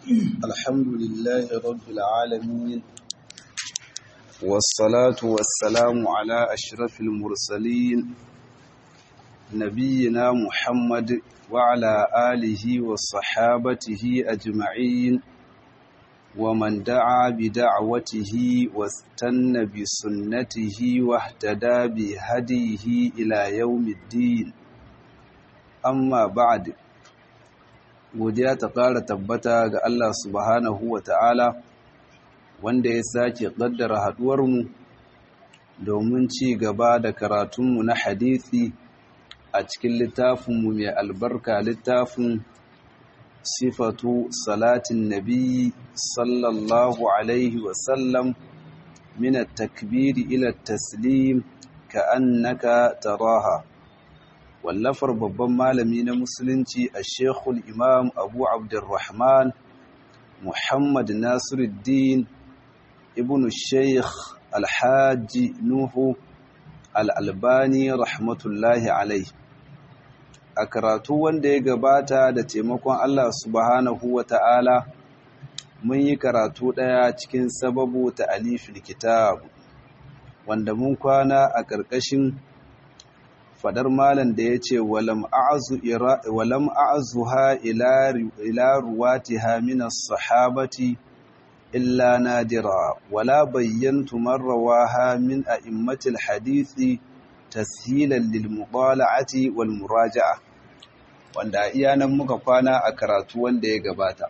الحمد لله رب العالمين والصلاة والسلام على أشرف المرسلين نبينا محمد وعلى آله وصحابته أجمعين ومن دعا بدعوته واستنى بسنته واهتدى بهديه إلى يوم الدين amma ba'ad godiya ta ƙara tabbata ga Allah subhanahu wa ta'ala wanda ya sake ƙaddara haɗuwarmu domin ci gaba da karatunmu na hadithi a cikin littafinmu mai albarka littafin sifatu salatin nabi sallallahu alaihi wasallam min takbiri ila taslim ka annaka taraha wallafar babban malami na musulunci a shekul imam abu abdurrahman muhammad nasiruddin ibn sheikh alhaji nuhu al'albani rahmatullahi alai a karatu wanda ya gabata da taimakon allah subhanahu wa ta'ala mun yi karatu ɗaya cikin sababu ta alifin kitab wanda mun kwana a ƙarƙashin fadar malam da ya ce walam a'azuha ila ruwatiha minas sahabati illa nadira wala bayyantu marrawaha min a'immatil hadithi tashilan lil mubala'ati wal muraja'a wanda iya nan muka kwana a karatu wanda ya gabata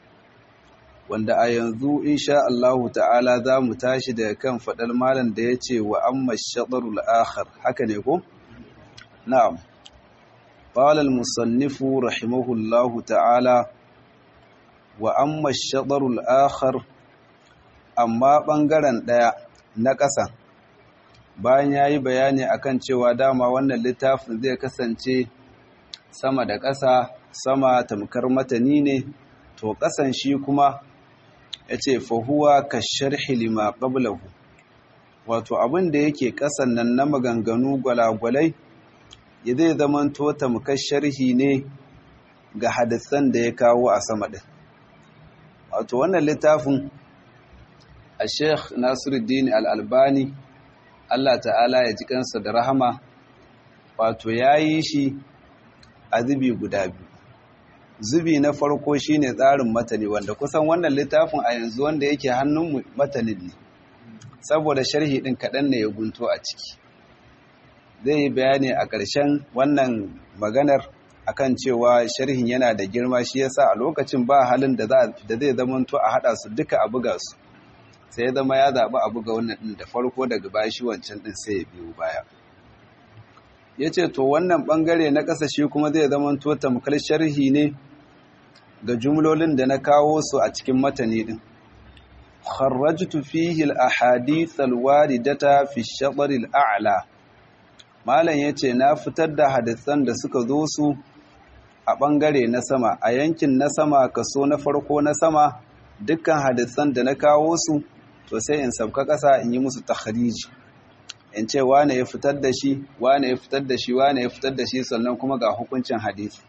wanda a yanzu insha Allah ta'ala za mu tashi daga kan fadar malam da ya ce wa amma shaɗarul akhar haka ne ko? نعم قال المصنف رحمه الله تعالى وأما الشطر الآخر أما ɓangaren ɗaya na ƙasa bayan ya yi bayani akan cewa dama wannan littafin zai kasance sama da ƙasa sama tamkar matani ne to ƙasan shi kuma ya ce fahuwa ka sharhi lima ƙablahu wato abin da yake ƙasan nan na maganganu gwalagwalai ya zai zamanto tamkar sharhi ne ga hadisan da ya kawo a sama ɗin wato wannan littafin a sheikh nasiruddin al'albani allah ta'ala ya ji kansa da rahama wato ya yi shi a zubi guda biyu zubi na farko shine tsarin matani wanda kusan wannan littafin a yanzu wanda yake hannun matanin ne saboda sharhi ɗin kaɗan ne ya gunto a ciki zai yi bayani a ƙarshen wannan maganar akan cewa sharhin yana da girma shi yasa a lokacin ba halin da zai zamanto a haɗa su duka a buga su sai ya zama ya zaɓi a buga wannan ɗin da farko daga baya shi wancan ɗin sai ya biyu baya ya ce to wannan ɓangare na ƙasa shi kuma zai zamanto tamkar sharhi ne ga jumlolin da na kawo su a cikin matani ɗin kharrajtu fihi al-ahadith al-waridata fi ash-shatr al-a'la Malam ya ce, Na fitar da hadisan da suka zo su a ɓangare na sama, a yankin na sama kaso na farko na sama, dukkan hadisan da na kawo su, to sai in sabka ƙasa in yi musu takhariji. In ce, wane ya fitar da shi, wane ya fitar da shi, wane ya fitar da shi, sannan kuma ga hukuncin hadisi.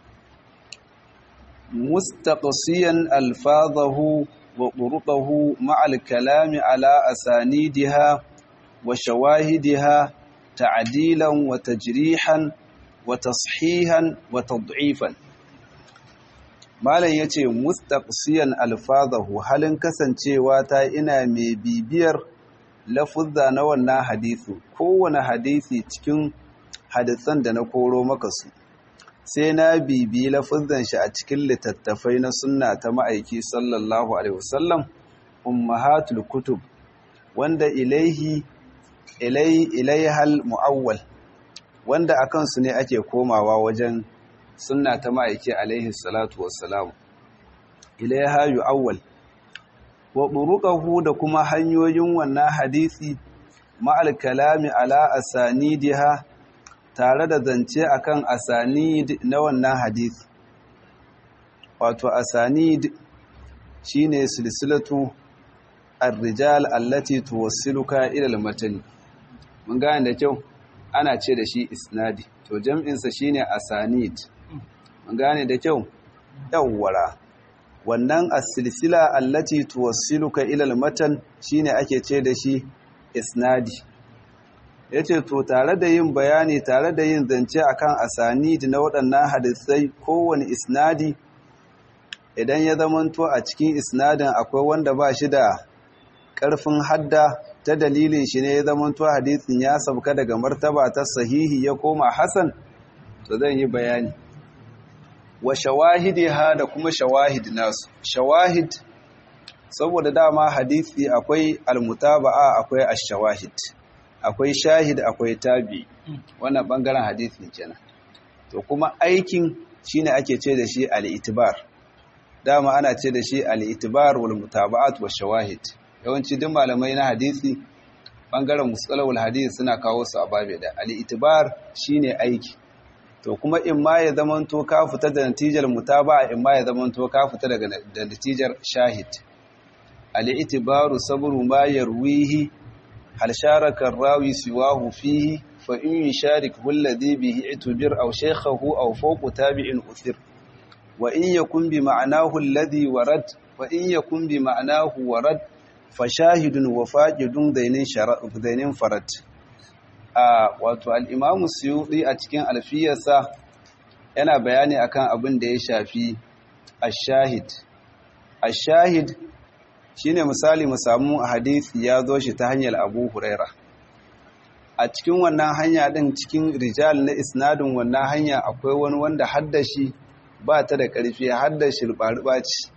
Mustaqsiyan alfazahu wa ƙurƙahu ma'al kalami ala asanidiha wa shawahidiha تعديلا وتجريحا وتصحيحا وتضعيفا malam yace mustaqsiyan alfazahu halin kasancewa ta ina mai bibiyar lafuzza na wannan hadisi kowane hadisi cikin hadisan da na koro maka su sai na bibi lafuzzan shi a cikin littattafai na sunna ta ma'aiki sallallahu alaihi wasallam ummahatul kutub wanda ilaihi ilaihal mu'awwal wanda a kansu ne ake komawa wajen sunna ta ma'aiki alaihi salatu wassalamu ilaiha yu'awwal wa buruqahu da kuma hanyoyin wannan hadisi ma'al kalami ala asanidiha tare da zance akan asanid na wannan hadisi wato asanid shine silsilatu ar-rijal allati tuwassiluka ila al-matan mun gane da kyau ana ce da shi isnadi to jam'insa shine asanid mun gane da kyau yawwara wannan as-silsila allati tuwassiluka ila al-matan shine ake ce da shi isnadi yace to tare da yin bayani tare da yin zance akan asanid na waɗannan hadisai kowane isnadi idan ya zamanto a cikin isnadin akwai wanda ba shi da ƙarfin hadda ta dalilin shi ne ya zamanto hadisin ya sauka daga martaba ta sahihi ya koma hasan to zan yi bayani wa shawahidiha da kuma shawahid nasu shawahid saboda dama hadisi akwai almutaba'a akwai ash-shawahid akwai shahid akwai tabi wannan bangaren hadisi kenan to kuma aikin shine ake ce da shi al-itibar dama ana ce da shi al-itibar wal mutaba'at wa shawahid yawanci duk malamai na hadisi bangaren musalawul hadisi suna kawo su a babe da al-itibar shine aiki to kuma in ma ya zamanto ka fita da natijar mutaba'a in ma ya zamanto ka fita daga da natijar shahid al-itibaru sabru ma yarwihi hal sharaka ar-rawi siwahu fihi fa in yusharikhu alladhi bihi itubir aw shaykhahu aw fawqa tabi'in uthir wa in yakun bi ma'nahu alladhi warad wa in yakun bi ma'nahu warad fa shahidun wa faqidun dainin shara' dainin farad a wato al'imamu suyuɗi a cikin alfiyarsa yana bayani akan abin da ya shafi ashahid ashahid shi ne misali mu samu hadisi ya zo shi ta hanyar abu huraira a cikin wannan hanya ɗin cikin rijal na isnadin wannan hanya akwai wani wanda haddashi ba ta da ƙarfi haddashi ruɓa ce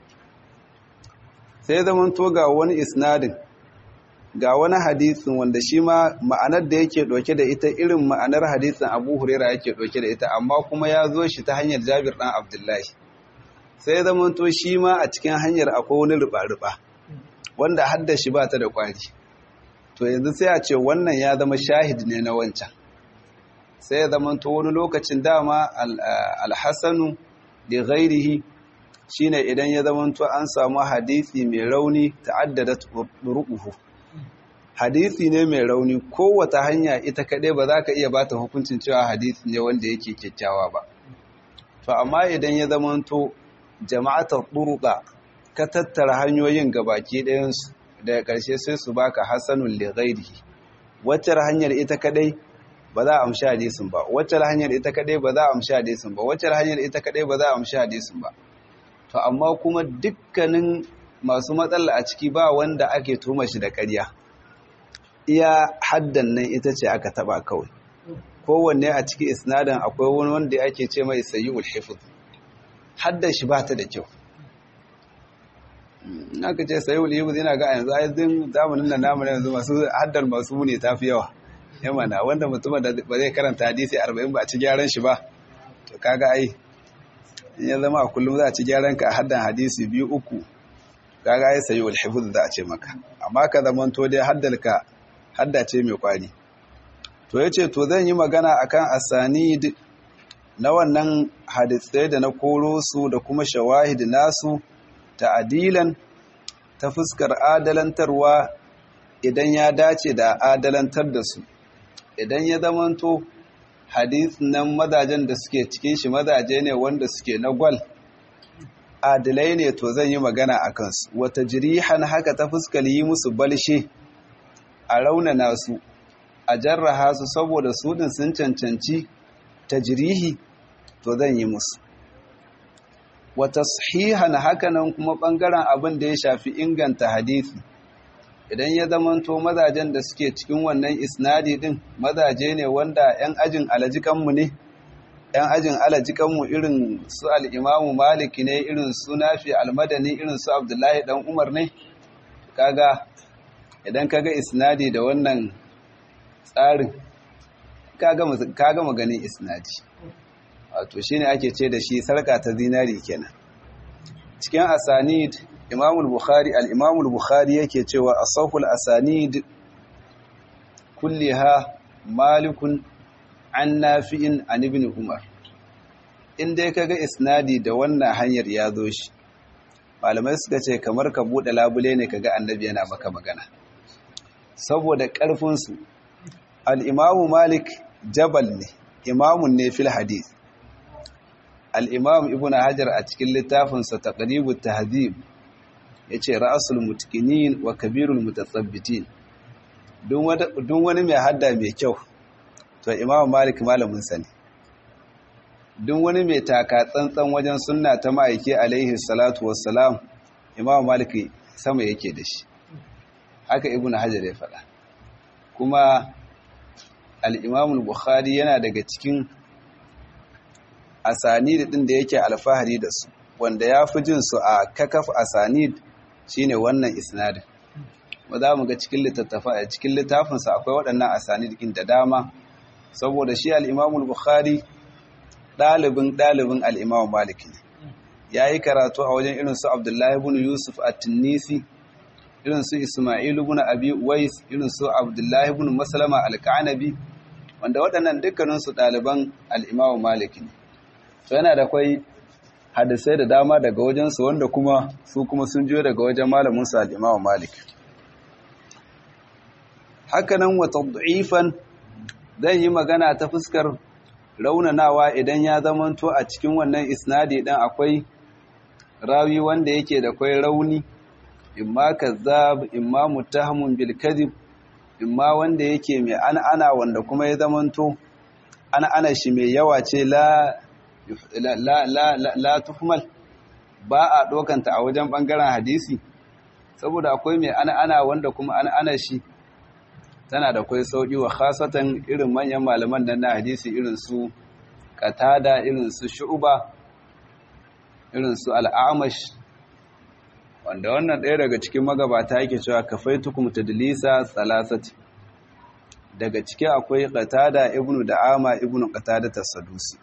sai zaman to ga wani isnadin ga wani hadisin wanda shi ma ma'anar da yake ɗauke da ita irin ma'anar hadisin abu huraira yake ɗauke da ita amma kuma ya zo shi ta hanyar jabir ɗan abdullahi sai zama to shi ma a cikin hanyar akwai wani ruɓa-ruɓa wanda hadda shi ba ta da ƙwari to yanzu sai a ce wannan ya zama shahid ne na wancan sai ya zama to wani lokacin dama alhassanu da ghairihi shine idan ya zama to an samu hadisi mai rauni ta'addada ruquhu hadisi ne mai rauni kowace hanya ita kaɗai ba za ka iya ba ta hukuncin cewa hadisi ne wanda yake kyakkyawa ba to amma idan ya zamanto jama'atar ɗurɗa ka tattara hanyoyin gabaki ɗayansu daga ƙarshe sai su baka hasanun lighairihi waccar hanyar ita kaɗai ba za a amshi hadisin ba waccar hanyar ita kaɗai ba za a amshi hadisin ba waccar hanyar ita kaɗai ba za a amshi hadisin ba to amma kuma dukkanin masu matsala a ciki ba wanda ake tuma shi da ƙarya iya haddan nan ita ce aka taba kawai kowanne a ciki isnadin akwai wani wanda ake ce mai sayyul hifz haddan shi ba ta da kyau aka ce sayyul hifz yana ga yanzu ayyukan zamanin nan namu yanzu masu haddan masu ne tafi yawa yamana wanda mutum da ba zai karanta hadisi 40 ba a ci gyaran shi ba to kaga ai in ya zama a kullum za a ci gyaran ka a haddan hadisi biyu uku kaga ai sayyul hifz za a ce maka amma ka zamanto dai haddalka haddace mai kwari to ya ce to zan yi magana akan asanid na wannan hadisai da na koro su da kuma shawahid nasu ta adilan ta fuskar adalantarwa idan ya dace da adalantar da su idan ya zamanto hadis nan mazajen da suke cikin shi mazaje ne wanda suke na gwal adilai ne to zan yi magana a kansu wata jirihan haka ta fuskar yi musu balshe a raunana su a jarraha su saboda su din sun cancanci ta jirihi to zan yi musu wata sahihan hakanan kuma ɓangaren abin da ya shafi inganta hadisi idan ya zamanto mazajen da suke cikin wannan isnadi din mazaje ne wanda 'yan ajin alajikanmu ne 'yan ajin alajikanmu irin su al'imamu maliki ne irin su nafi almadani irin su abdullahi dan umar ne kaga idan kaga isnadi da wannan tsarin kaga maganin isnadi wato shine ake ce da shi sarka ta zinari kenan cikin asanid imamul bukhari al-imamul bukhari yake cewa asahul asanid kulliha malikun an nafi'in an ibn umar in dai kaga isnadi da wannan hanyar ya zo shi malamai suka ce kamar ka bude labule ne kaga annabi yana maka magana saboda ƙarfinsu al'imamu malik jabal ne imamun ne fil hadith al-imam ibnu hajar a cikin littafinsa taqribut tahdhib yace ra'sul mutqinin wa kabirul mutasabbitin duk wani mai hadda mai kyau to imam malik malamin sa ne duk wani mai taka tsantsan wajen sunna ta ma'aiki alaihi salatu wassalam imam malik sama yake da shi haka ibnu hajar ya faɗa kuma al-imam bukhari yana daga cikin asanid din da yake alfahari da su wanda ya fi jin su a kakaf asanid shine wannan isnadin ba za mu ga cikin littattafa a cikin littafinsa akwai waɗannan asanid din da dama saboda shi al-imam bukhari ɗalibin ɗalibin al-imam malik ne ya yi karatu a wajen irin su abdullahi ibn yusuf at-tunisi irin su isma'il ibn abi uwais irin su abdullahi ibn maslama al-kanabi wanda waɗannan dukkaninsu ɗaliban al-imam malik ne to yana da kwai hadisai da dama daga wajensu wanda kuma su kuma sun jiyo daga wajen malaminsu al-imam malik hakanan wa tad'ifan zan yi magana ta fuskar raunanawa idan ya zamanto a cikin wannan isnadi dan akwai rawi wanda yake da kwai rauni imma kazzab imma muttahamun bil kadhib imma wanda yake mai ana wanda kuma ya zamanto ana ana shi mai yawa ce la la la la, la tuhmal ba a dokanta a wajen bangaren hadisi saboda akwai mai ana ana wanda kuma ana ana shi tana da kwai sauki wa khasatan irin manyan malaman nan na hadisi irin su qatada irin su shu'ba irin su al'amash wanda wannan ɗaya daga cikin magabata yake cewa kafaitukum tadlisa salasati daga ciki akwai qatada ibnu da'ama ibnu qatada tas-sadusi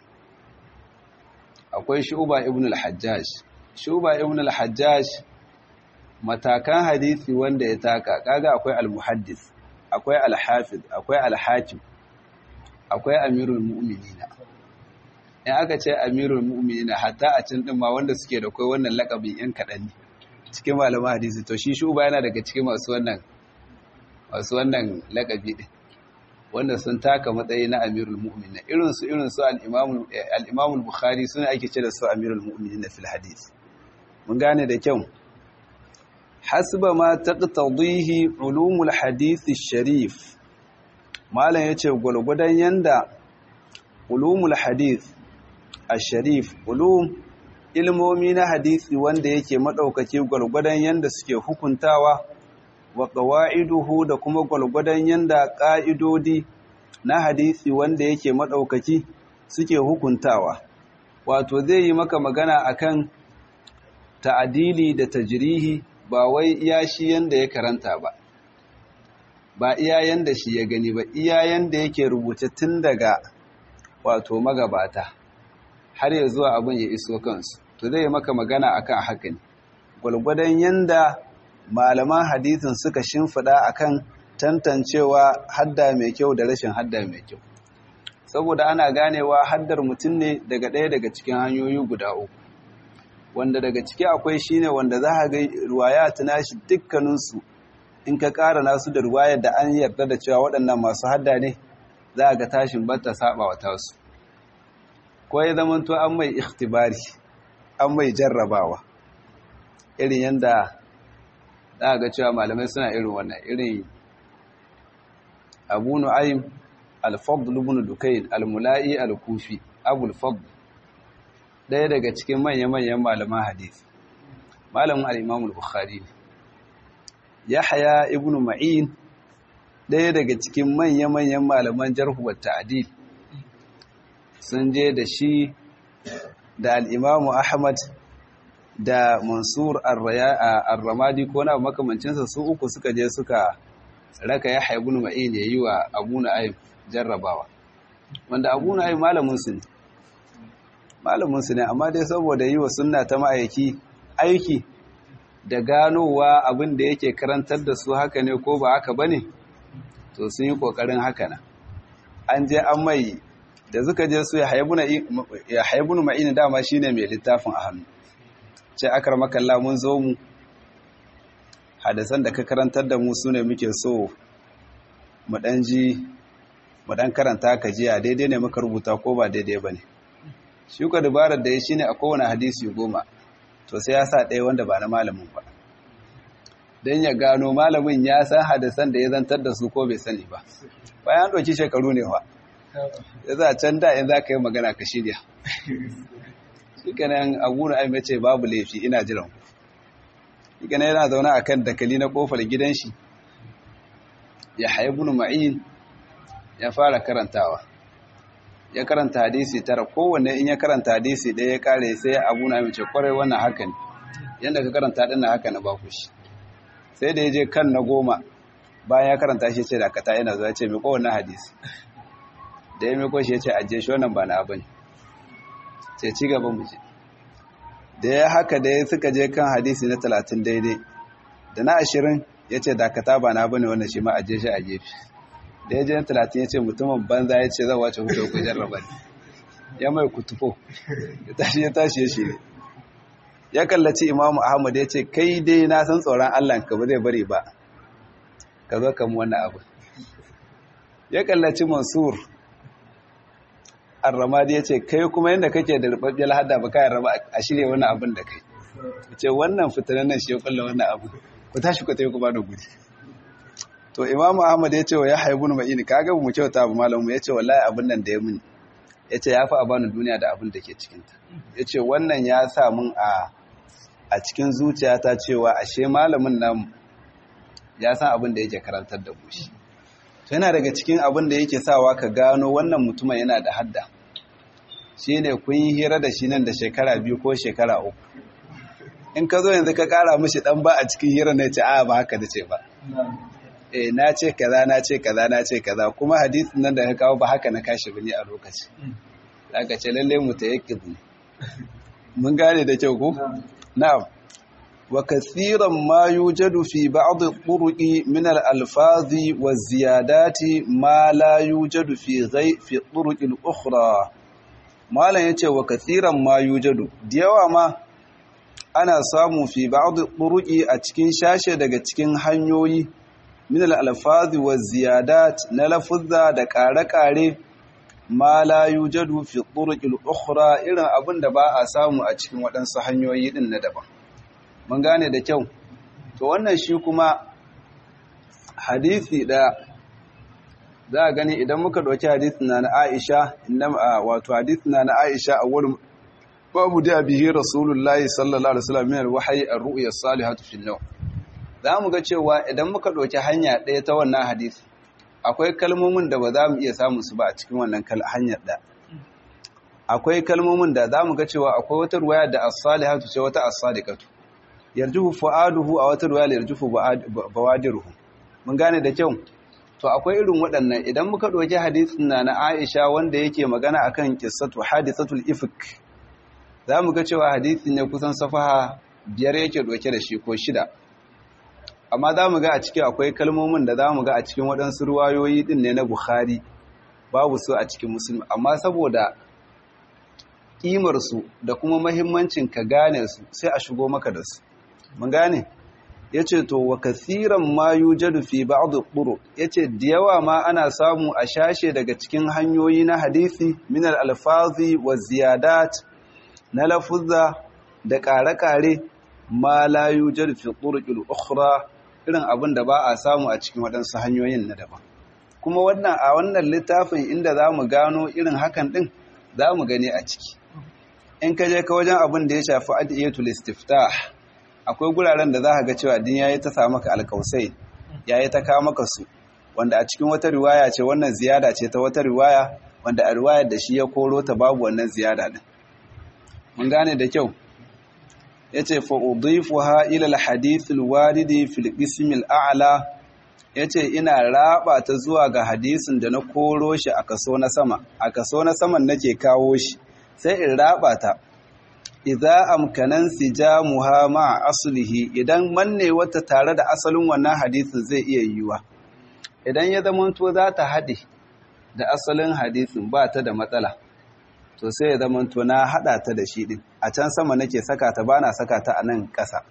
akwai shu'ba ibnu al-hajjaj shu'ba ibnu al-hajjaj matakan hadisi wanda ya taka kaga akwai al-muhaddis akwai al-hafiz akwai al-hakim akwai amirul mu'minina in aka ce amirul mu'minina hatta a cin din ma wanda suke da kai wannan lakabin yan kadan ne cikin malaman hadisi to shi shuba yana daga cikin masu wannan masu wannan lakabi din wanda sun taka matsayi na amirul mu'minina irin su irin su al-imam al-imam al-bukhari suna ake ce da su amirul mu'minina fil hadith mun gane da kyau hasba ma taqtadihi ulumul hadith sharif malam yace gulgudan yanda ulumul hadith ash-sharif ulum ilmomi na hadisi wanda yake madaukake gulgudan yanda suke hukuntawa wa qawaiduhu da kuma gulgudan yanda ƙa'idodi na hadisi wanda yake madaukaki suke hukuntawa wato zai yi maka magana akan ta'adili da tajrihi ba wai iya shi yanda ya karanta ba ba iya yanda shi ya gani ba iya yanda yake rubuce tun daga wato magabata har ya zuwa abin ya iso kansu to zai maka magana akan haka ne gwalgwadon yanda malaman hadisin suka shimfiɗa akan tantancewa hadda mai kyau da rashin hadda mai kyau saboda ana ganewa haddar mutum ne daga ɗaya daga cikin hanyoyi guda uku wanda daga ciki akwai shine wanda za a ga ruwaya tuna shi dukkaninsu in ka ƙara nasu da ruwayar da an yarda da cewa waɗannan masu hadda ne za a ga tashin bata saba wa tasu ko ya zamanto an mai ikhtibari an mai jarrabawa irin yadda za a ga cewa malamai suna irin wannan irin abu nu'aym al-fadl ibn dukayn al-mula'i al-kufi abul fadl ɗaya daga cikin manya-manyan malaman hadisi malamin al-imam al-bukhari yahya ibn ma'in ɗaya daga cikin manya-manyan malaman jarhu wa ta'dil sun je da shi da al-imam ahmad da mansur ar-ramadi ko na makamancinsa su uku suka je suka raka yahya ibn ma'in yayi wa abu na'im jarrabawa wanda abu na'im malamin su ne malamin su ne amma dai saboda yi wa sunna ta ma'aiki aiki da ganowa abin da yake karantar da su haka ne ko ba haka bane to sun yi kokarin haka na an je an mai da suka je su ya haibunu ma'ini dama shine mai littafin a hannu ce akar makalla mun zo mu hadasan da ka karantar da mu sune muke so mu dan ji mu dan karanta ka jiya daidai ne muka rubuta ko ba daidai bane shi ka dabarar da ya shine a kowane hadisi goma to sai ya sa ɗaya wanda ba na malamin ba don ya gano malamin ya san hadisan da ya zantar da su ko bai sani ba bayan ɗauki shekaru ne wa ya za can da in za ka yi magana ka shirya shi kanan aguna ai mace babu laifi ina jiran shi kanan yana zaune a kan dakali na kofar gidan shi ya haibu ma'in ya fara karantawa ya karanta hadisi tara kowanne in ya karanta hadisi ɗaya ya kare sai abu na mace kwarai wannan haka ne yadda ka karanta ɗin na haka na baku shi sai da ya je kan na goma bayan ya karanta shi ce da kata yana zuwa ce mai kowanne hadisi da ya mai shi ya ce ajiye shi wannan ba na abin ce ci gaba mu je da ya haka da ya suka je kan hadisi na talatin daidai da na ashirin ya ce dakata ba na bane wannan shi ma ajiye shi a gefe da ya je na talatin ya ce mutumin banza ya ce zan wace hudu ku jarraba ne ya mai kutufo ya tashi ya tashi ya shiri ya kallaci imamu ahmad ya ce kai dai na san tsoron allah ka ba zai bari ba ka zo kamu wannan abu ya kallaci mansur arramadi ya ce kai kuma yadda kake da rubabbiyar hada ba kayan raba a shirya wani abin da kai ce wannan fitanen nan shi ya kulla wannan abu ku tashi ku tafi ku ba da gudi to imamu ahmad ya ce wa ya haibu na ma'ini ka ga mu kyauta ba malamu ya ce wallahi abin nan da ya muni ya ce ya fi a bani duniya da abin da ke cikinta ya ce wannan ya sa mun a a cikin zuciyata cewa ashe malamin nan ya san abin da yake karantar da mu shi to yana daga cikin abin da yake sawa ka gano wannan mutumin yana da hadda shi ne kun yi hira da shi nan da shekara biyu ko shekara uku in ka zo yanzu ka kara mishi dan ba a cikin hira na ce a ba haka da ce ba eh na ce kaza na ce kaza na ce kaza kuma hadisin nan da ka kawo ba haka na kashi bane a lokaci zaka ce lalle mu ta yake mun gane da kyau ko na'am wa kathiran ma yujadu fi ba'd turuqi min al-alfazi wa ziyadati ma la yujadu fi ghai fi turuqi al-ukhra malan yace wa kathiran ma yujadu diyawa ma ana samu fi ba'd turuqi a cikin shashe daga cikin hanyoyi min al-alfazi wa ziyadat na lafuzza da kare-kare ma la yujadu fi turuqi al-ukhra irin abin da ba a samu a cikin waɗansu hanyoyi din na daban mun gane da kyau to wannan shi kuma hadisi da za a gani idan muka ɗauki hadisi na na Aisha wato hadisi na na Aisha a wurin babu da bihi rasulullahi sallallahu alaihi wasallam min alwahyi ar-ru'ya as-salihatu fi an za mu ga cewa idan muka ɗauki hanya ɗaya ta wannan hadisi akwai kalmomin da ba za mu iya samun su ba a cikin wannan hanyar da akwai kalmomin da za mu ga cewa akwai wata ruwaya da as-salihatu ce wata as-sadiqatu yarjuhu fu'aduhu a wata ruwaya yarjuhu bawadiruhu mun gane da kyau to akwai irin waɗannan idan muka ɗauki hadisin na na Aisha wanda yake magana akan qissatu hadisatul ifk zamu ga cewa hadisin ne kusan safaha biyar yake ɗauke da shi ko shida amma zamu ga a cikin akwai kalmomin da zamu ga a cikin waɗansu ruwayoyi din ne na Bukhari babu su a cikin Muslim amma saboda kimar su da kuma mahimmancin ka gane su sai a shigo maka da su mun gane yace to wa kathiran ma yujadu fi ba'd al yace da yawa ma ana samu a shashe daga cikin hanyoyi na hadisi min al-alfazi wa ziyadat na lafuzza da kare-kare ma la yujadu fi turuqil ukhra irin abin da ba a samu a cikin waɗansu hanyoyin na daban kuma wannan a wannan littafin inda zamu gano irin hakan din zamu gani a ciki in ka je ka wajen abin da ya shafi adiyatul istiftah akwai guraren da za ka ga cewa din yayi ta samu maka alkausai yayi ta kawo maka su wanda a cikin wata riwaya ce wannan ziyada ce ta wata riwaya wanda a riwayar da shi ya koro ta babu wannan ziyada din mun gane da kyau yace fa udifuha ila alhadith alwaridi fil qism al'ala yace ina raba ta zuwa ga hadisin da na koro shi a kaso na sama a kaso na saman nake kawo shi sai in raba ta idza amkanan sijamuha ma aslihi idan manne wata tare da asalin wannan hadisin zai iya yiwa idan ya zamanto za ta haɗe da asalin hadisin ba ta da matsala to sai ya zamanto na haɗa ta da shi ɗin a can sama nake saka ta ba na saka ta a nan ƙasa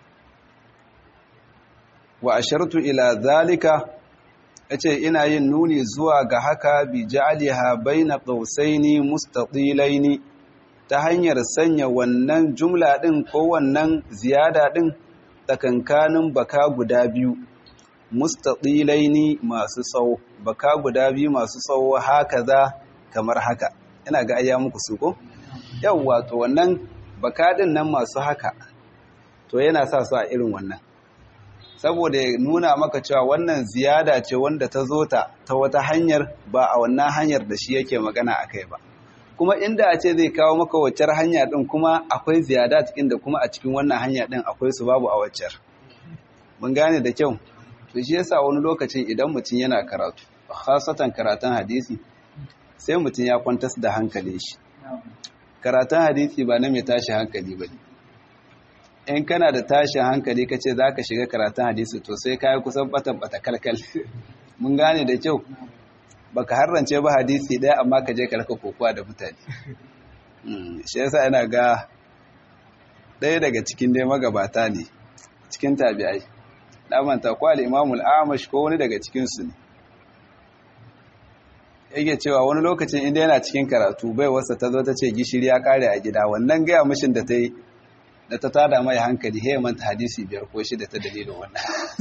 wa ashartu ila zalika yace ina yin nuni zuwa ga haka bi ja'aliha baina qausaini mustatilaini ta hanyar sanya wannan jumla ɗin ko wannan ziyada ɗin tsakankanin baka guda biyu mustaɗilaini masu tsawo baka guda biyu masu tsawo haka za kamar haka ina ga ayya muku su ko yau wato wannan baka ɗin nan masu haka to yana sa su a irin wannan saboda ya nuna maka cewa wannan ziyada ce wanda ta zo ta ta wata hanyar ba a wannan hanyar da shi yake magana a kai ba kuma inda a ce zai kawo maka waccar hanya din kuma akwai ziyada cikin da kuma a cikin wannan hanya din akwai su babu a waccar mun gane da kyau to shi yasa wani lokacin idan mutum yana karatu khasatan karatun hadisi sai mutum ya kwantas da hankali shi karatun hadisi ba na mai tashi hankali ba ne in kana da tashin hankali ka ce za ka shiga karatun hadisi to sai ka yi kusan bata kalkal mun gane da kyau baka harrance ba hadisi ɗaya amma ka je karka kokowa da mutane shi yasa yana ga ɗaya daga cikin dai magabata ne cikin tabi'ai na manta ko al-imamul amash ko wani daga cikinsu ne yake cewa wani lokacin inda yana cikin karatu bai wasa ta zo ta ce gishiri ya kare a gida wannan gaya mishin da ta yi da ta tada mai hankali he manta hadisi biyar ko shida ta dalilin wannan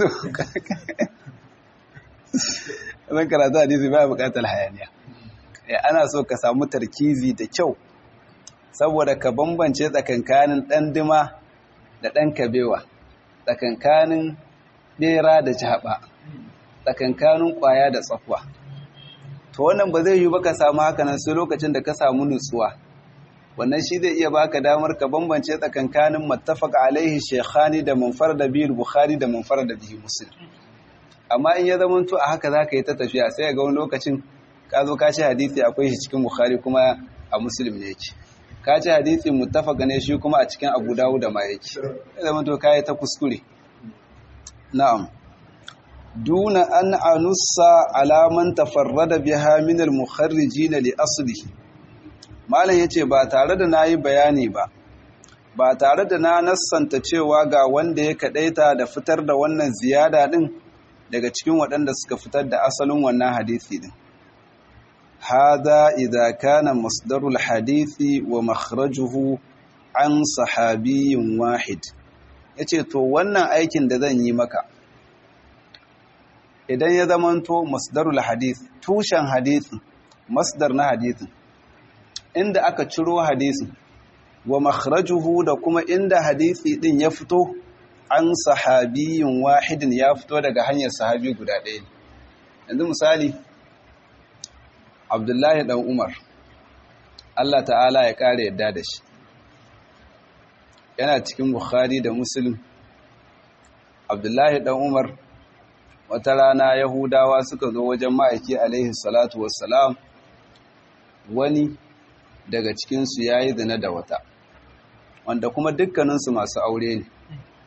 zan karatu hadisi baya bukatar hayaniya ana so ka samu tarkizi da kyau saboda ka bambance tsakankanin ɗan dima da ɗan kabewa tsakankanin ɓera da jaba tsakankanin ƙwaya da tsakwa to wannan ba zai yi ba ka samu hakanan sai lokacin da ka samu nutsuwa wannan shi zai iya baka damar ka bambance tsakankanin mattafaq alaihi shekhani da manfar da biyu bukhari da manfar da biyu muslim amma in ya zama to a haka zaka yi ta tafiya sai ga wani lokacin ka zo ka ci hadisi akwai shi cikin bukhari kuma a muslim ne yake ka ci hadisi muttafaq ne shi kuma a cikin abu dawud da ma yake ya zama to kai ta kuskure na'am duna an anussa ala man tafarrada biha min al-mukharrijin li aslihi malam ya ce ba tare da na yi bayani ba ba tare da na nassanta cewa ga wanda ya kaɗaita da fitar da wannan ziyada ɗin daga cikin waɗanda suka fitar da asalin wannan hadisi ɗin hada idza kana masdarul hadisi wa makhrajuhu an sahabiyin wahid yace to wannan aikin da zan yi maka idan ya zamanto masdarul hadith tushen hadisi masdar na hadisin inda aka ciro hadisi wa makhrajuhu da kuma inda hadisi din ya fito an sahabiyin wahidin ya fito daga hanyar sahabi guda ɗaya ne yanzu misali abdullahi dan umar Allah ta'ala ya kare yadda da shi yana cikin bukhari da muslim abdullahi dan umar wata rana yahudawa suka zo wajen ma'aiki alaihi salatu wassalam wani daga cikinsu ya yi zina da wata wanda kuma dukkaninsu masu aure ne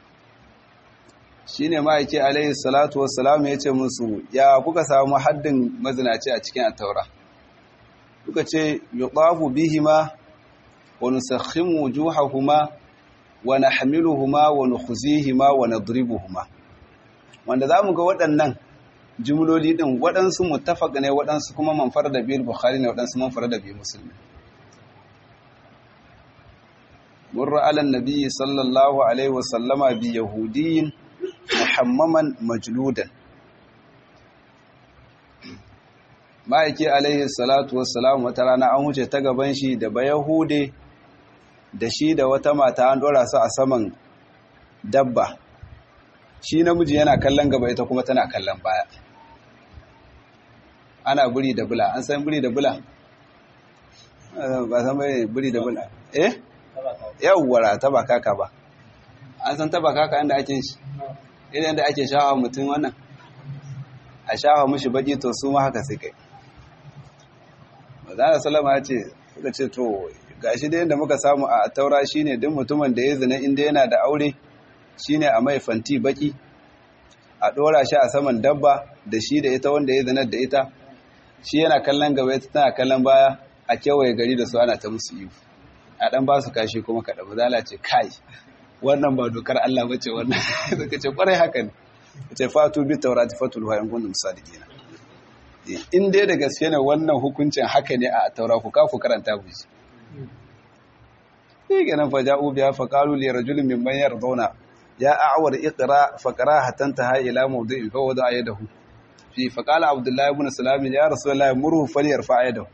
shi ne ma'aiki alaihi salatu wassalam ya ce musu ya kuka samu haddin mazinaci a cikin attaura kuka ce yuqafu bihima wa nusakhimu wujuhahuma wa nahmiluhuma wa nukhzihima wa nadribuhuma wanda zamu ga waɗannan jumloli din waɗansu muttafaq ne waɗansu kuma manfar da bil bukhari ne waɗansu manfar da bil muslim مر على النبي صلى الله عليه وسلم بيهودي محمما مجلودا ma'aiki alaihi salatu wassalam wata rana an wuce ta gaban shi da bayahude da shi da wata mata an dora su a saman dabba shi namiji yana kallon gaba ita kuma tana kallon baya ana buri da bula an san buri da bula ba san bai buri da bula eh yawwara taba kaka ba an san taba kaka inda ake shi idan da ake shawa mutum wannan a shawa mushi baki to su ma haka sai kai mazana salama ya ce suka ce to gashi da yadda muka samu a taura shine duk mutumin da ya zina inda yana da aure shine a mai fanti baki a dora shi a saman dabba da shi da ita wanda ya zina da ita shi yana kallon gaba ita tana kallon baya a kewaye gari da su ana ta musu yiwu a dan ba su kashi kuma kaɗa ba zala ce kai wannan ba dokar Allah ba ce wannan suka ce kwarai haka ne ce fatu bi taurati fatul wa in kuntum sadiqina in dai da gaske ne wannan hukuncin haka ne a taura ku ka ku karanta ku ji sai kenan fa ja'u biya fa qalu li rajulin mimman yarduna ya a'war iqra fa qara hatta ila mawdi'in fa wada yadahu fi fa qala abdullah ibn salam ya rasulullah murhu falyarfa yadahu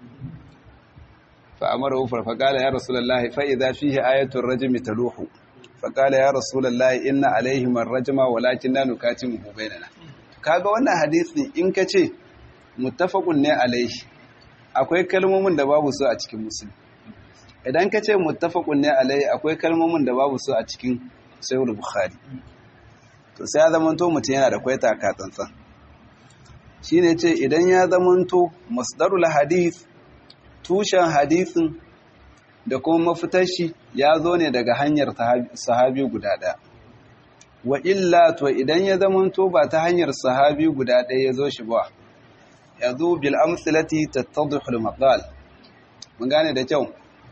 fa amara fa qala ya rasulullah fa idha fihi ayatu ar-rajm taluhu fa qala ya rasulullah inna alayhim ar-rajma walakinna nukatimu bainana kaga wannan hadisi in kace muttafaqun ne alaihi akwai kalmomin da babu su a cikin musulmi idan ka ce muttafaqun ne alai akwai kalmomin da babu su a cikin sahih bukhari to sai ya zamanto mutum yana da kwaita ka tsantsan shine ce idan ya zamanto masdarul hadith tushen hadisin da kuma mafitar shi ya zo ne daga hanyar sahabi guda ɗaya wa illa to idan ya zamanto ba ta hanyar sahabi guda ɗaya ya zo shi ba ya zo bil amsilati tattadhul maqal mun gane da kyau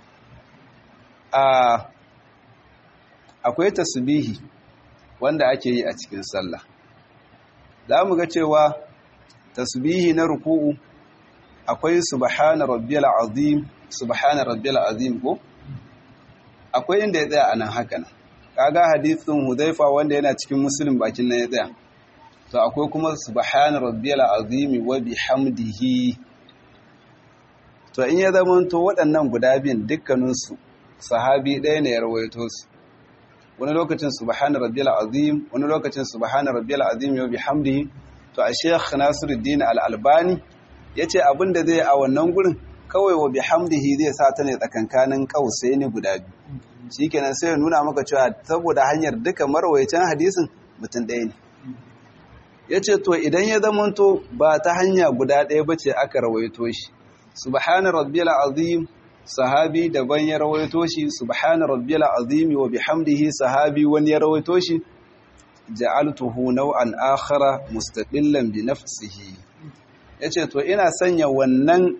akwai tasbihi wanda ake yi a cikin sallah za mu ga cewa tasbihi na ruku'u akwai subhana rabbiyal azim subhana rabbiyal azim ko akwai inda ya tsaya anan haka nan kaga hadisin hudhaifa wanda yana cikin muslim bakin nan ya tsaya to akwai kuma subhana rabbiyal azim wa bihamdihi to in ya zama to waɗannan guda biyun dukkaninsu sahabi ɗaya ne ya rawaito su wani lokacin subhana rabbiyal azim wani lokacin subhana rabbiyal azim wa bihamdihi to a sheikh nasiruddin al-albani yace abin da zai a wannan gurin kawai wa bihamdihi zai sa ta ne tsakankanin kausaini guda biyu shikenan sai ya nuna maka cewa saboda hanyar duka marwayacin hadisin mutum ɗaya ne yace to idan ya zamanto ba ta hanya guda ɗaya bace aka rawaito shi subhana rabbiyal azim sahabi daban ya rawaito shi subhana rabbiyal azim wa bihamdihi sahabi wani ya rawaito shi ja'altuhu naw'an akhara mustaqillan bi nafsihi yace to ina sanya wannan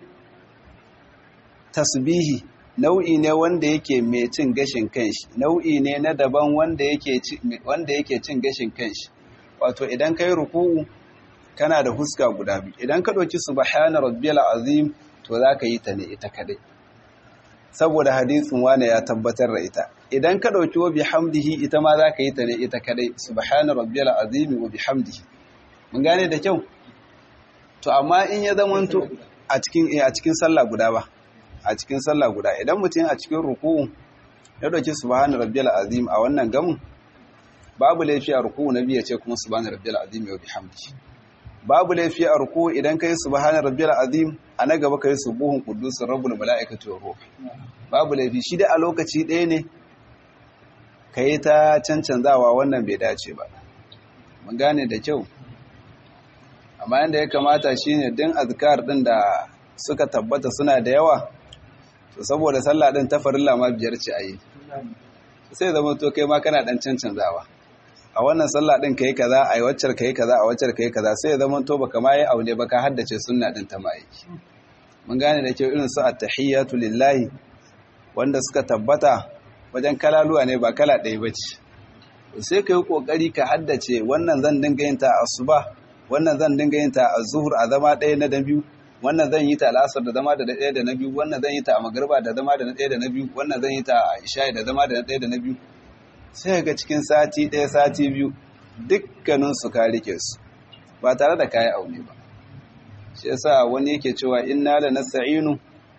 tasbihi nau'i ne wanda yake mai cin gashin kanshi nau'i ne na daban wanda yake wanda yake cin gashin kanshi wato idan kai ruku'u kana da huska guda biyu idan ka dauki subhana rabbiyal azim to zaka yi ta ne ita kadai saboda hadisin wane ya tabbatar da ita idan ka dauki wa bihamdihi ita ma zaka yi ta ne ita kadai subhana rabbiyal azim wa bihamdihi mun gane da kyau to amma in ya zamanto a cikin a cikin sallah guda ba a cikin sallah guda idan mutum a cikin ruku'u ya dauki subhana rabbiyal azim a wannan gamu babu laifi a ruku'u na biya ce kuma subhana rabbiyal azim wa bihamdihi babu laifi a ruku'u idan kai subhana rabbiyal azim a na gaba kai subuhun quddus rabbul malaikati wa ruh babu laifi shi da a lokaci ɗaya ne kai ta cancanzawa wannan bai dace ba mun gane da kyau amma yanda ya kamata shine din azkar din da suka tabbata suna da yawa to saboda sallah din ta farilla ma biyar ce ayi sai zama to kai ma kana dan cancanzawa a wannan sallah din kai kaza ai waccar kai kaza a waccar kai kaza sai zama to baka ma yi aune ba ka haddace sunna din ta mai mun gane da kyau irin su at-tahiyatu lillahi wanda suka tabbata wajen kalaluwa ne ba kala ɗaya bace sai kai kokari ka haddace wannan zan dinga yin ta asuba wannan zan dinga yin ta a zuhur a zama ɗaya na biyu wannan zan yi ta al'asar da zama da ɗaya da na biyu wannan zan yi ta a magarba da zama da na ɗaya da na biyu wannan zan yi ta a isha'i da zama da na ɗaya da na biyu sai ga cikin sati ɗaya sati biyu dukkanin su ka rike su ba tare da kayi aune ba shi yasa wani yake cewa inna la nasta'inu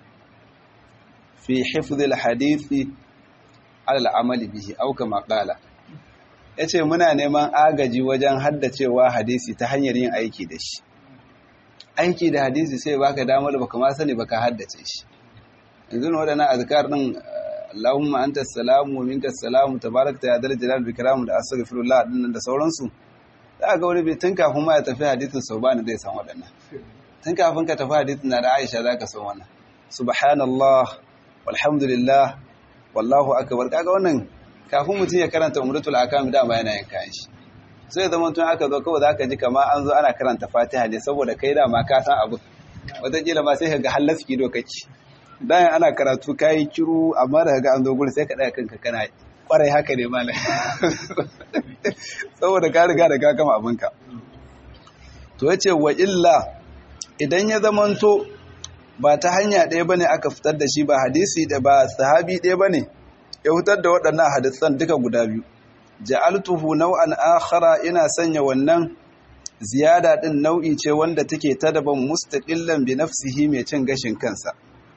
fi hifdhil hadithi ala al'amali bihi aw kama qala ya ce muna neman agaji wajen haddacewa hadisi ta hanyar yin aiki da shi aiki da hadisi sai baka damar baka ma sani baka haddace shi yanzu na waɗannan azkar ɗin Allahumma anta salamu wa minka salamu tabarakta ya dal jalal bi karamu da astaghfirullah din da sauransu za ga wani bai tun kafin ma ya tafi hadisin saubani zai san waɗannan tun kafin ka tafi hadisin na da Aisha zaka san wannan subhanallah walhamdulillah wallahu akbar kaga wannan kafin mutum ya karanta umratul akam dama yana yin kayan shi sai zama tun aka zo kawai zaka ji kama an zo ana karanta fatiha ne saboda kai dama ka san abu wataƙila ma sai ka ga hallaski dokaki bayan ana karatu kayi kiru amma da ga an zo gurin sai ka ɗaya kanka kana kwarai haka ne malam saboda ka riga da ka gama abinka to yace wa illa idan ya zamanto ba ta hanya ɗaya bane aka fitar da shi ba hadisi da ba sahabi ɗaya bane ya hutar da waɗannan hadisan duka guda biyu ja'altuhu nau'an akhara ina sanya wannan ziyada din nau'i ce wanda take ta daban mustaqillan bi nafsihi mai cin gashin kansa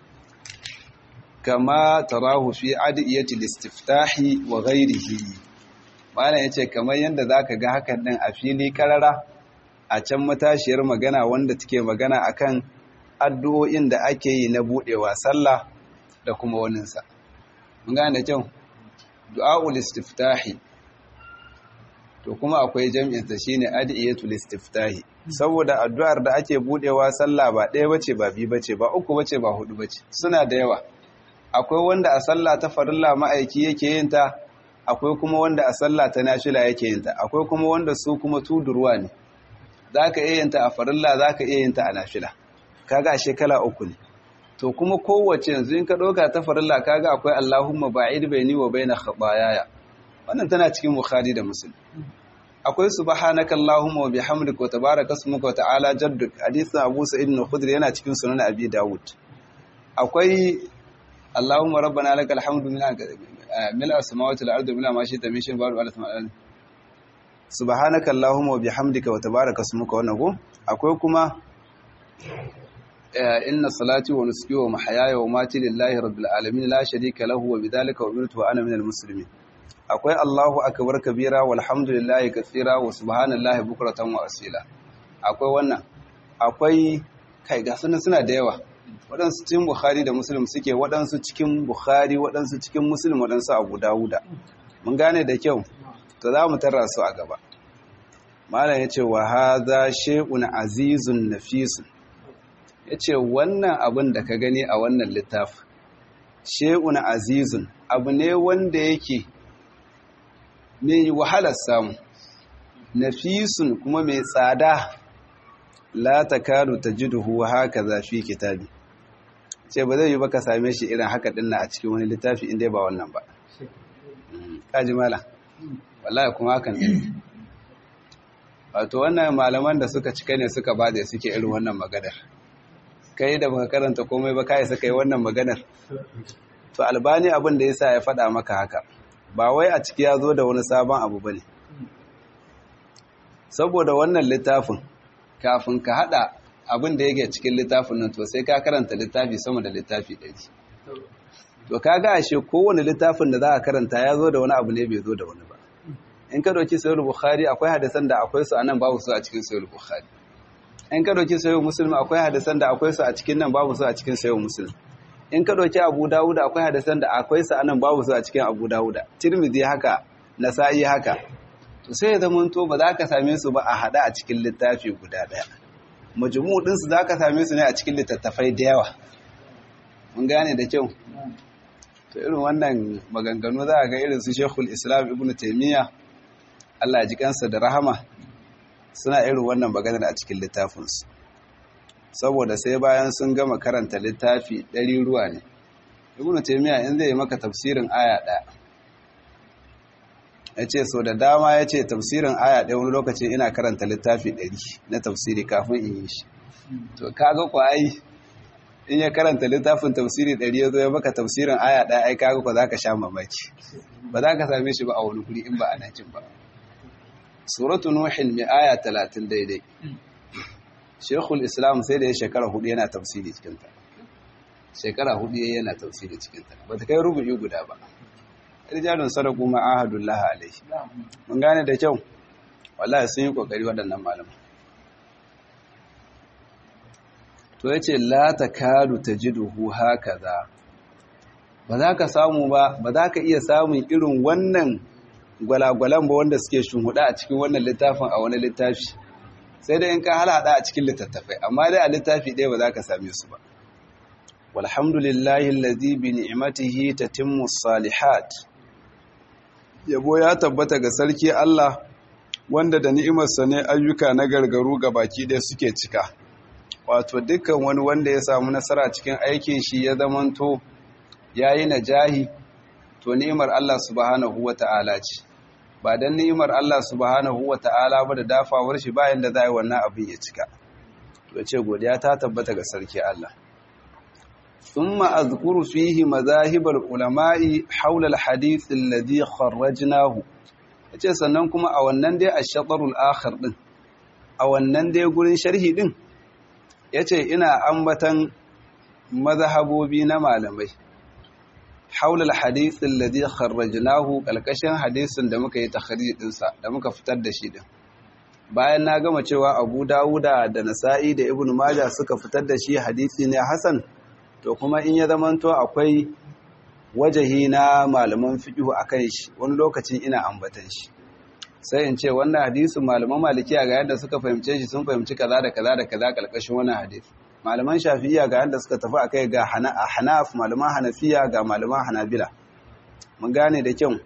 kama tarahu fi adiyati listiftahi wa ghairihi malam yace kamar yanda zaka ga hakan din a fili karara a can matashiyar magana wanda take magana akan addu'o'in da ake yi na budewa sallah da kuma waninsa mun gane da kyau du'a'ul istiftahi to kuma akwai jam'in ta shine adiyatul istiftahi saboda addu'ar da ake budewa sallah ba ɗaya bace ba biyu bace ba uku bace ba hudu bace suna da yawa akwai wanda a sallah ta farilla ma'aiki yake yin ta akwai kuma wanda a sallah ta nafila yake yin ta akwai kuma wanda su kuma tudurwa ne zaka iya yin ta a farilla zaka iya yin ta a nafila kaga ashe kala uku ne to kuma kowace yanzu in ka ɗauka ta farilla kaga akwai Allahumma ba'id baini wa baina khataayaya wannan tana cikin Bukhari da Muslim akwai subhanaka Allahumma wa bihamdika wa tabaraka ismuka wa ta'ala jadduk hadisin Abu Sa'id al-Khudri yana cikin sunan Abi Dawud akwai Allahumma rabbana lakal hamdu min mil as-samawati wal ardi mila ma shi'ta min shay'in ba'du al subhanaka Allahumma wa bihamdika wa tabaraka ismuka wannan ko akwai kuma inna salati wa nusuki wa mahayaya wa mati lillahi rabbil alamin la sharika lahu wa bidhalika umirtu wa ana minal muslimin akwai Allahu akbar kabira walhamdulillahi katsira wa subhanallahi bukratan wa asila akwai wannan akwai kai ga sunan suna da yawa waɗansu cikin Bukhari da Muslim suke waɗansu cikin Bukhari waɗansu cikin Muslim waɗansu Abu Dawuda mun gane da kyau to za mu tarra su a gaba malam yace wa hadha shay'un azizun nafisun ya ce wannan abin da ka gani a wannan littafi she'un azizun abu ne wanda yake mai wahalar samu nafisun kuma mai tsada la ta karu ta ji duhu haka zafi kitabi ce ba zai yi ba ka same shi irin haka dinna a cikin wani littafi inda ba wannan ba kaji mala wallahi kuma hakan ne wato wannan malaman da suka cika ne suka ba da suke irin wannan magadar kai da baka karanta komai ba kai saka yi wannan maganar to albani abin da yasa ya faɗa maka haka ba wai a ciki ya zo da wani sabon abu bane saboda wannan littafin kafin ka hada abin da yake cikin littafin nan to sai ka karanta littafi sama da littafi ɗari to kaga ashe kowane littafin da za a karanta ya zo da wani abu ne bai zo da wani ba in ka dauki sahih bukhari akwai hadisan da akwai su anan babu su a cikin sahih bukhari in ka ɗauki sayo musulmi akwai hadisan da akwai su a cikin nan babu su a cikin sayo musulmi in ka ɗauki abu dawuda akwai hadisan da akwai su a nan babu su a cikin abu dawuda tirmidhi haka nasa'i haka to sai ya zama to ba za ka same su ba a haɗa a cikin littafi guda ɗaya majmu din su za ka same su ne a cikin littattafai da yawa mun gane da kyau to irin wannan maganganu za a ga irin su shekul islam ibnu taimiyya Allah ya ji kansa da rahama suna irin wannan maganar a cikin littafinsu saboda sai bayan sun gama karanta littafi ɗari ruwa ne ibn taymiya in zai maka tafsirin aya ɗaya ya ce so da dama ya ce tafsirin aya ɗaya wani lokaci ina karanta littafi ɗari na tafsiri kafin in yi shi to kaga ku ai in ya karanta littafin tafsiri ɗari ya zo ya maka tafsirin aya ɗaya ai kaga ku za ka sha mamaki ba za ka same shi ba a wani guri in ba a nan ba suratu nuhin mai aya talatin daidai shekul islam sai da ya shekara hudu yana tafsiri cikinta shekara hudu yana tafsiri cikinta ba ta kai rubu'i guda ba rijalun sadaku ma'ahadullah alaihi mun gane da kyau wallahi sun yi kokari waɗannan malaman to yace la takadu tajiduhu hakaza ba za ka samu ba ba za ka iya samun irin wannan gwalagwalan ba wanda suke shunhuda a cikin wannan littafin a wani littafi sai dai in ka halada a cikin littattafai amma dai a littafi ɗaya ba za ka same su ba walhamdulillahi allazi bi ni'matihi tatimmu salihat yabo ya tabbata ga sarki Allah wanda da ni'imarsa ne ayyuka na gargaru ga baki ɗaya suke cika wato dukkan wani wanda ya samu nasara cikin aikin shi ya zamanto yayi najahi to ni'imar Allah subhanahu wata'ala ce ba dan ni'imar Allah subhanahu wata'ala ba da dafawar shi bayan da zai wannan abin ya cika to ce godiya ta tabbata ga sarki Allah ثم أذكر فيه مذاهب العلماء حول الحديث الذي خرجناه yace sannan kuma a wannan dai ash-shatrul akhir din a wannan dai gurin sharhi din yace ina ambatan mazhabobi na malamai haula al-hadith alladhi kharrajnahu kalkashin hadisin da muka yi takhrij din sa da muka fitar da shi din bayan na gama cewa Abu Dawuda da Nasa'i da Ibn Majah suka fitar da shi hadisi ne hasan to kuma in ya zamanto akwai wajahi na malaman fiqhu akan shi wani lokacin ina ambatan shi sai in ce wannan hadisin malaman malikiya ga yadda suka fahimce shi sun fahimci kaza da kaza da kaza kalkashin wannan hadisi malaman shafi'iyya ga yadda suka tafi akai ga hanaf malaman hanafiya ga malaman hanabila mun gane da kyau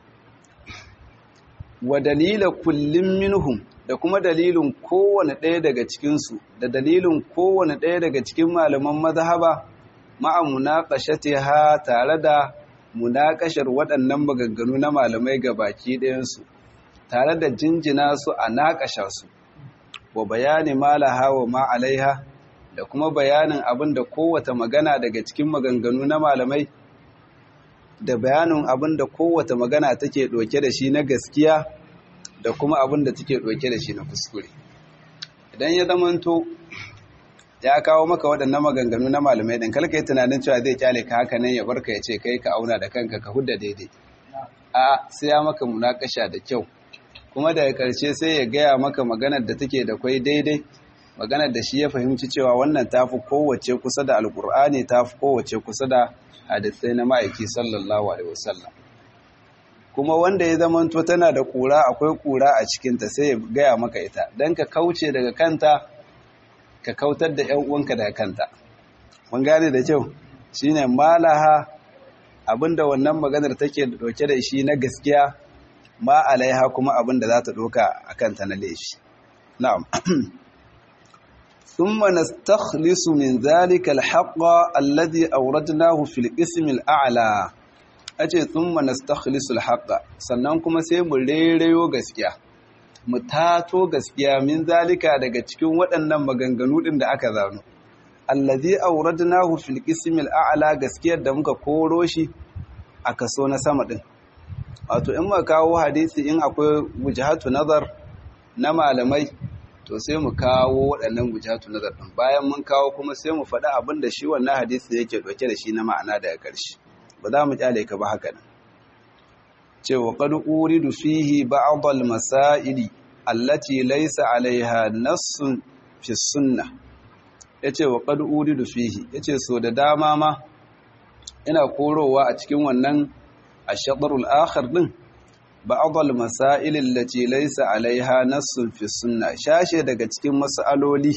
wa dalila kullum minhum da kuma dalilin kowane ɗaya daga cikinsu da dalilin kowane ɗaya daga cikin malaman mazhaba ma'a munaqashatiha tare da munakashar waɗannan maganganu na malamai ga baki ɗayansu tare da jinjina su a naƙasha su wa bayani malaha wa ma alaiha da kuma bayanin abin da kowace magana daga cikin maganganu na malamai da bayanin abin da kowace magana take ɗauke da shi na gaskiya da kuma abin da take ɗauke da shi na kuskure idan ya zamanto ya kawo maka waɗannan maganganu na malamai ɗin kalka yi tunanin cewa zai kyale ka haka nan ya barka ya ce kai ka auna da kanka ka hudda daidai a sai ya maka munakasha da kyau kuma daga ƙarshe sai ya gaya maka maganar da take da kwai daidai maganar da shi ya fahimci cewa wannan tafi kowace kusa da alkur'ani tafi kowace kusa da hadisai na ma'aiki sallallahu alaihi wasallam kuma wanda ya zamanto tana da kura akwai kura a cikinta sai ya gaya maka ita don ka kauce daga kanta ka kautar da ‘yan uwanka daga kanta mun gane da kyau shine malaha abinda wannan maganar take dauke da shi na gaskiya ma alaiha kuma abinda za ta doka a kanta na laifi na'am ثم نستخلص من ذلك الحق الذي أوردناه في القسم الأعلى أجي ثم نستخلص الحق sannan kuma sai mu rereyo gaskiya mu tato gaskiya min zalika daga cikin waɗannan maganganu ɗin da aka zano allazi awradnahu fil qismil a'la gaskiyar da muka koro shi a kaso na sama ɗin wato in muka kawo hadisi in akwai wujhatu nazar na malamai to sai mu kawo waɗannan wujhatu nazar ɗin bayan mun kawo kuma sai mu faɗi abin da shi wannan hadisi yake ɗauke da shi na ma'ana daga ƙarshe ba za mu kyale ka ba haka nan cewa qad uridu fihi ba'd al-masaili allati laysa 'alayha nassun fi sunnah yace wa qad uridu fihi yace so da dama ma ina korowa a cikin wannan ash-shatr al-akhir din ba'd al-masail allati laysa 'alayha nassun fi sunnah shashe daga cikin mas'aloli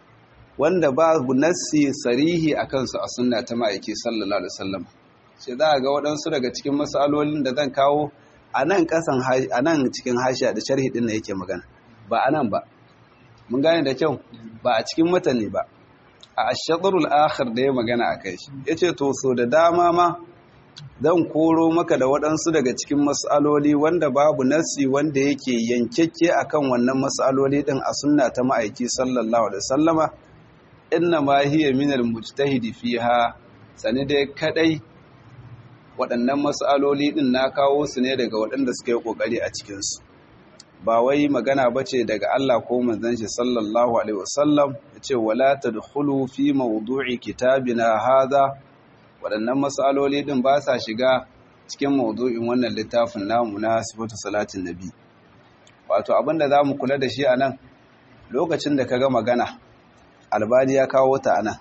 wanda babu nassi sarihi akan su a sunna ta ma'aiki sallallahu alaihi wasallam sai za a ga waɗansu daga cikin matsalolin da zan kawo a nan ƙasan a nan cikin hashiya da sharhi ɗin da yake magana ba a nan ba mun gane da kyau ba a cikin matane ba a ashadarul akhir da ya magana a kai shi ya ce to so da dama ma zan koro maka da waɗansu daga cikin matsaloli wanda babu nassi wanda yake yankekke akan wannan matsaloli ɗin a sunna ta ma'aiki sallallahu alaihi wasallama inna ma hiya min al-mujtahidi fiha sani dai kadai waɗannan matsaloli ɗin na kawo su ne daga waɗanda suka yi ƙoƙari a cikinsu ba wai magana ba ce daga Allah ko manzon shi sallallahu alaihi wasallam ya ce wala tadkhulu fi mawdu'i kitabina hadha waɗannan matsaloli ɗin ba sa shiga cikin mawdu'in wannan littafin namu na sifatu salatin nabi wato abin da zamu kula da shi anan lokacin da kaga magana albani ya kawo ta anan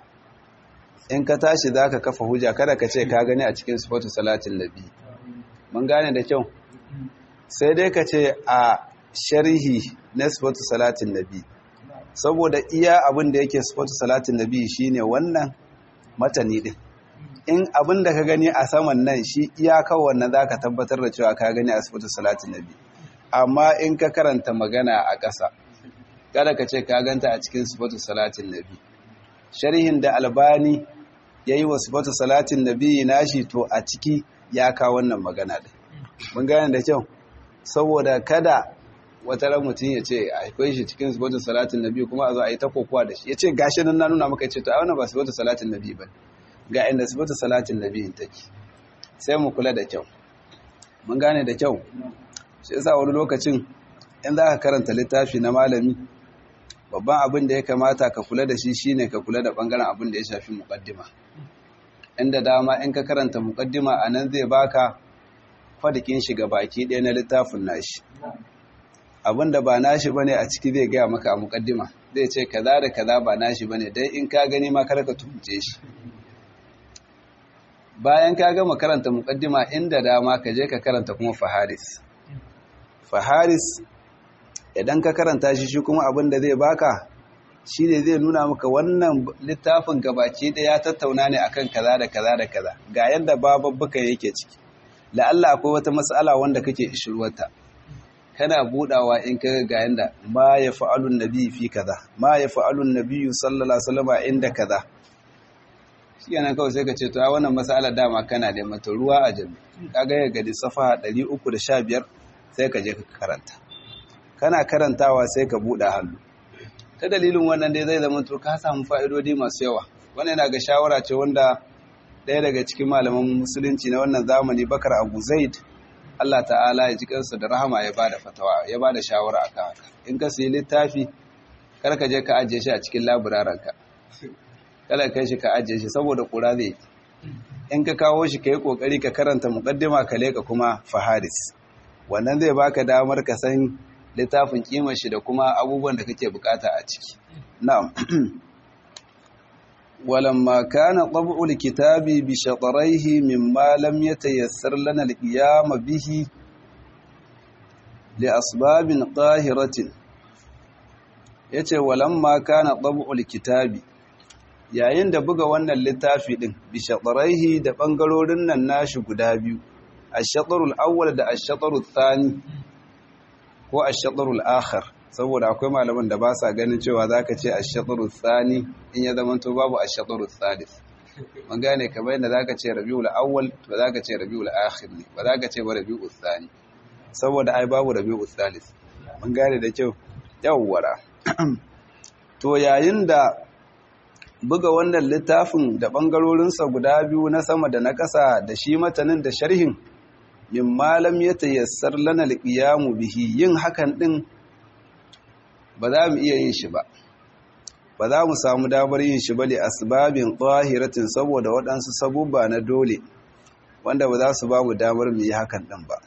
in ka tashi za ka kafa hujja kada ka ce ka gani a cikin sifatu salatin nabi mun gane da kyau sai dai ka ce a sharhi na sifatu salatin nabi saboda iya abin da yake sifatu salatin nabi shine wannan matani din in abin da ka gani a saman nan shi iyaka wannan za ka tabbatar da cewa ka gani a sifatu salatin nabi amma in ka karanta magana a ƙasa kada ka ce ka ganta a cikin sifatu salatin nabi sharhin da albani ya yi wasu bata salatin nabi nashi to a ciki ya kawo wannan magana ɗin mun gane da kyau saboda kada wata ran mutum ya ce akwai shi cikin sifatu salatin nabi kuma a zo a yi ta kokowa da shi ya ce gashi nan na nuna maka ce to a wannan ba sifatu salatin nabi ba ga inda sifatu salatin nabi take sai mu kula da kyau mun gane da kyau shi yasa wani lokacin in za ka karanta littafi na malami babban abin da ya kamata ka kula da shi shine ka kula da bangaren abin da ya shafi muqaddima inda dama in ka karanta muqaddima anan zai baka fadikin shi ga baki ɗaya na littafin nashi abin da ba nashi bane a ciki zai gaya maka a muqaddima zai ce kaza da kaza ba nashi bane dai in ka gani ma kar ka tuhunce shi bayan ka gama karanta muqaddima inda dama ka je ka karanta kuma faharis faharis idan ka karanta shi shi kuma abin da zai baka shi ne zai nuna maka wannan littafin gabaci da ya tattauna ne akan kaza da kaza da kaza ga yadda bababbuka yake ciki la'alla akwai wata matsala wanda kake ishirwata kana budawa in ka ga yanda ma ya fa'alun nabi fi kaza ma ya fa'alun nabi sallallahu alaihi wasallam inda kaza shi yana kawai sai ka ce to a wannan matsala dama kana da mata ruwa a jami kaga ya gadi safa 315 sai ka je ka karanta kana karantawa sai ka buɗe hannu ta dalilin wannan dai zai zama to ka samu fa'idodi masu yawa wannan yana ga shawara ce wanda ɗaya daga cikin malaman musulunci na wannan zamani bakar abu zaid allah ta'ala ya ji kansa da rahama ya bada fatawa ya bada shawara akan haka in ka sayi littafi kar ka je ka ajiye shi a cikin laburarenka kala kai shi ka ajiye shi saboda kura zai in ka kawo shi ka yi kokari ka karanta muqaddima ka leka kuma faharis wannan zai baka damar ka san littafin kimar shi da kuma abubuwan da kake bukata a ciki na'am walamma kana tab'u alkitabi bi shatrayhi mimma lam yatayassar lana alqiyam bihi li asbabin qahiratin yace walamma kana tab'u alkitabi yayin da buga wannan littafi din bi shatrayhi da bangarorin nan nashi guda biyu ash-shatrul awwal da ash-shatrul thani ko ash-shatrul akhar saboda akwai malaman da ba sa ganin cewa zaka ce ash-shatrul thani in ya zama to babu ash-shatrul thalith mun gane kamar yadda zaka ce rabiul awwal to zaka ce rabiul akhir ne ba zaka ce ba rabiul thani saboda ai babu rabiul thalith mun gane da kyau yawwara to yayin da buga wannan littafin da bangarorinsa guda biyu na sama da na ƙasa da shi matanin da sharhin min malam ya tayassar lana alqiyamu bihi yin hakan din ba za mu iya yin shi ba ba za mu samu damar yin shi ba li asbabin qahiratin saboda waɗansu sabubba na dole wanda ba za su ba mu damar mu yi hakan din ba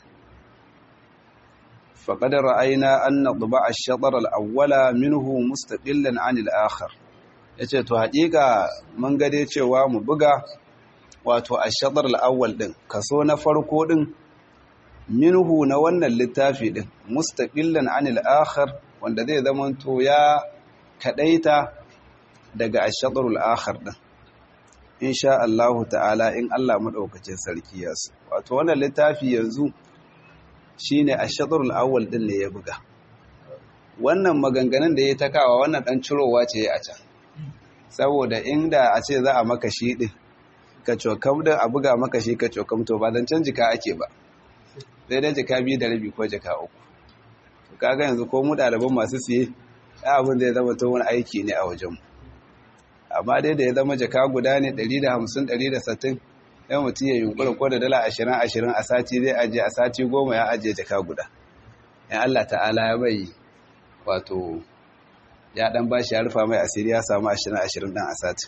faqad ra'ayna anna tuba ash-shatr al-awwala minhu mustaqillan 'an al-akhar yace to haƙiƙa mun ga dai cewa mu buga wato ash-shatr al-awwal din kaso na farko din minhu na wannan littafi din mustaqillan anil akhar wanda zai zamanto ya kadaita daga ash-shatrul akhar din insha Allah ta'ala in Allah madaukakin sarki ya so wato wannan littafi yanzu shine ash-shatrul awwal din ne ya buga wannan maganganun da ya takawa wannan dan cirowa ce a can saboda inda a ce za a maka shi din ka cokam da a buga maka shi ka cokam to ba dan canji ka ake ba sai dai jaka biyu da rabi ko jaka uku kaga yanzu ko mu ɗaliban masu siye abin zai zama ta wani aiki ne a wajenmu amma dai da ya zama jaka guda ne 150-160 yan mutum ya yunkura ko da dala 20-20 a sati zai ajiye a sati goma ya ajiye jaka guda yan Allah ta'ala ya bai wato ya dan bashi ya rufa mai asiri ya samu 20-20 dan a sati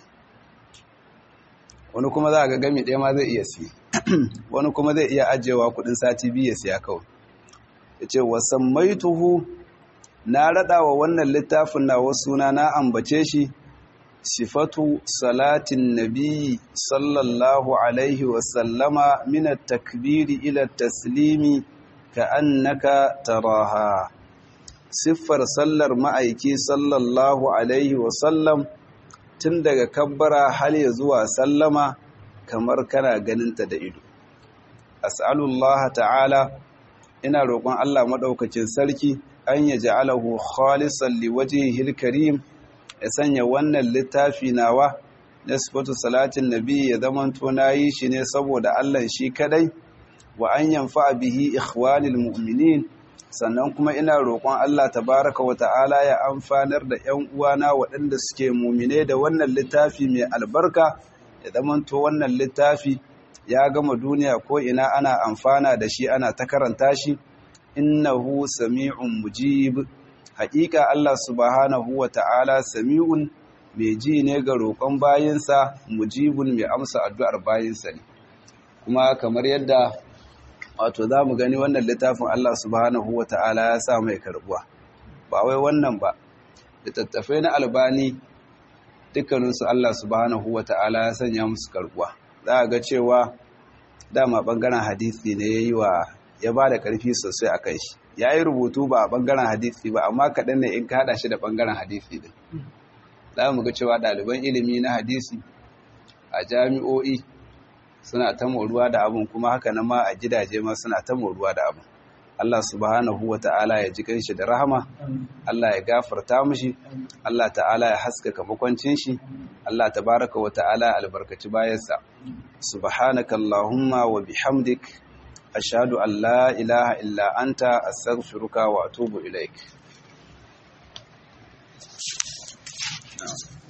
wani kuma za a ga gami ɗaya ma zai iya siye wani kuma zai iya ajiyewa kudin sati biyu ya siya kawai ya ce wasan maituhu na raɗa wa wannan littafin na wasu na na ambace shi sifatu salatin nabi sallallahu alaihi wasallama mina takbiri ila taslimi ka annaka taraha siffar sallar ma'aiki sallallahu alaihi wasallam tun daga kabbara hal ya zuwa sallama kamar kana ganinta da ido as'alullah ta'ala ina roƙon Allah maɗaukacin sarki an ya ja'alahu khalisan liwajhihil karim ya sanya wannan littafi nawa na sifatu salatin nabi ya zamanto nayi shi ne saboda Allah shi kadai wa an yanfa bihi ikhwanil mu'minin sannan kuma ina roƙon Allah tabaraka wa ta'ala ya amfanar da ƴan uwana waɗanda suke mu'mine da wannan littafi mai albarka ya zamanto wannan littafi ya gama duniya ko ina ana amfana da shi ana ta karanta shi innahu sami'un mujib haƙiƙa Allah subhanahu wa ta'ala sami'un mai ji ne ga roƙon bayinsa mujibun mai amsa addu'ar bayinsa ne kuma kamar yadda wato za mu gani wannan littafin Allah subhanahu wa ta'ala ya sa mai karbuwa ba wai wannan ba littattafai na albani dukkaninsu Allah subhanahu wa ta'ala ya sanya musu karbuwa za a ga cewa dama ɓangaren hadisi ne ya yi wa ya ba da ƙarfi sosai a kai shi ya yi rubutu ba a ɓangaren hadisi ba amma kaɗan ne in ka haɗa shi da ɓangaren hadisi ɗin za mu ga cewa ɗaliban ilimi na hadisi a jami'o'i suna ta moruwa da abin kuma haka na ma a gidaje ma suna ta moruwa da abin Allah subhanahu wa ta'ala ya ji kanshi da rahama Allah ya gafarta mushi Allah ta'ala ya haskaka makwancin shi Allah tabaraka wa ta'ala ya albarkaci bayansa subhanaka allahumma wa bihamdik ashhadu an la ilaha illa anta astaghfiruka wa atubu ilaik